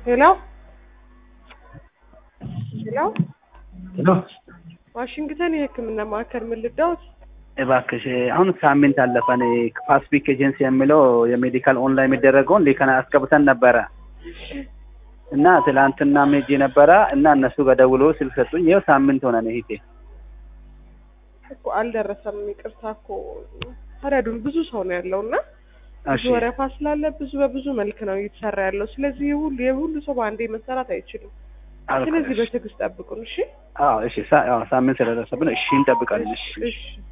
ሄሎ ሄሎ ሄሎ ዋሽንግተን የሕክምና ማዕከል ምን ልርዳዎት? እባክሽ አሁን ሳምንት አለፈን። ፓስፊክ ኤጀንሲ የሚለው የሜዲካል ኦንላይን የሚደረገውን ሊከና አስገብተን ነበረ እና ትላንትና ሜጄ ነበረ እና እነሱ ጋር ደውሎ ስልክ ሰጡኝ። ይኸው ሳምንት ሆነን ሂቴ እኮ አልደረሰም። ይቅርታ እኮ ታዲያ ብዙ ሰው ነው ያለው እና ብዙ እሺ ወረፋ ስላለ ብዙ በብዙ መልክ ነው እየተሰራ ያለው። ስለዚህ የሁሉ የሁሉ ሰው በአንዴ መሰራት አይችልም። ስለዚህ በትዕግስት ጠብቁን። እሺ አዎ እሺ ሳ- አዎ ሳምንት ስለደረሰብን እሺ እንጠብቃለን። እሺ እሺ